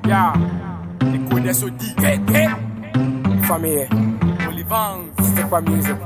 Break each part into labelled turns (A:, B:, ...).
A: Yeah. Écho des Sodi. Hey, hey. Famille. Olivans. C'était pas music.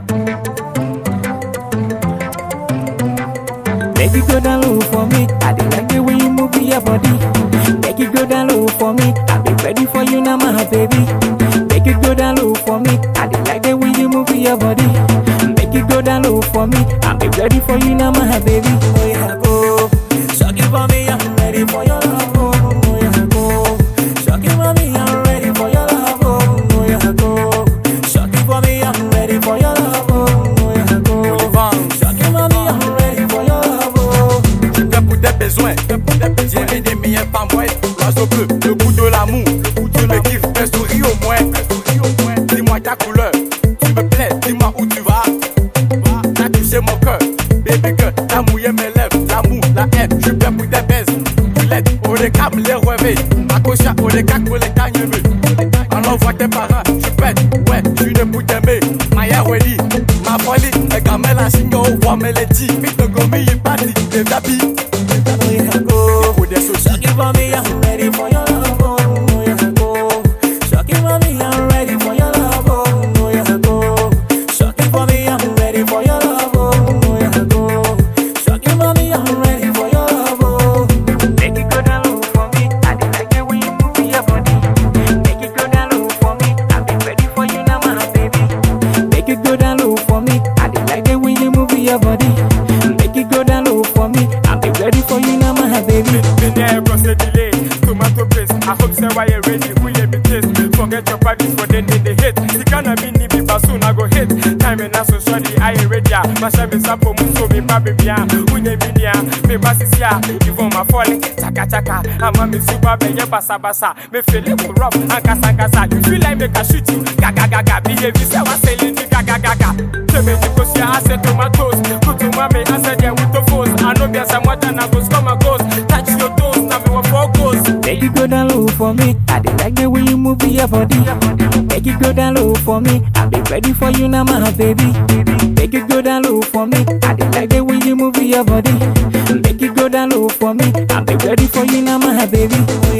B: Make it go down low for me. I dey like the way you move your body. Make it go down low for me. I be ready for you now, my baby. Make it go down low for me. I dey like the way you move your body. Make it go down low for me. I be ready for you now, my baby. Oh yeah, go. Shock it for me. I'm ready for your love. Oh, oh yeah, go. Shock it for me. I'm ready for your love. Oh, oh yeah, go. Shock it for me. I'm ready for your love. Oh, oh yeah, go.
A: Olivans.
B: Shock it for me. I'm ready for your love. Oh.
A: Je fais pour des besoins. J'ai des meilleurs pas moi. L'oiseau bleu, le goût de l'amour. Tu me kiffes, fais sourire au moins. Dis-moi ta couleur. Tu me plais, dis-moi où tu vas. T'as touché mon cœur. Baby girl, t'as mouillé mes lèvres. L'amour, la haine, je fais pour des baises. Tu l'aides, au décap, les rêver. Ma cocha, au décap, pour les gagner. Alors vois tes parents, je pète. Ouais, je suis né pour t'aimer. Maya Welly, ma folie. Les gamins, la signe, au voix, mélodie. Vite, le gomi, il partit. Les tapis.
B: Oh yeah, go.
A: Écho des Sodi.
B: Shock it for me, I'm ready for your love. Oh, oh yeah, go. Shock it for me, I'm ready for your love. Oh, oh yeah, go. Shock it for me, I'm ready for your love. Oh, oh yeah, go. Shock it for me, I'm ready for your love. Oh. Make it go down low for me. I dey like the way you move your body. Make it go down low for me. I be ready for you now, my baby. Make it go down low for me. I dey like the way you move your body. Make it go down low for me. I be ready for you now, my baby.
A: Been there, bro, say delay. Tomato paste. I hope say why you ready. Who you be taste? Forget your parties for then in the hit. The gonna be ni me, but soon I go hit. Time and so sorry, I ain't ready. Masha me sapo muso me baby bia. Who you be there? Me basisia. Even my falling. Chaka chaka. I'm a me super be ye basa basa. Me feel it go rough. Ankasa ankasa. You feel like make I shoot you. Gaga gaga. Behave you say what selling the gaga gaga. Tebe jikosia. I said tomatoes. Put to mommy. I said yeah with the foes. I know there's some water now goes come and goes. Touch your toes. Now me what four goes.
B: Make it go down low for me. I dey like the way you move your body. Make it go down low for me. I be ready for you now, my baby. Make it go down low for me. I dey like the way you move your body. Make it go down low for me. I be ready for you now, my baby. Oh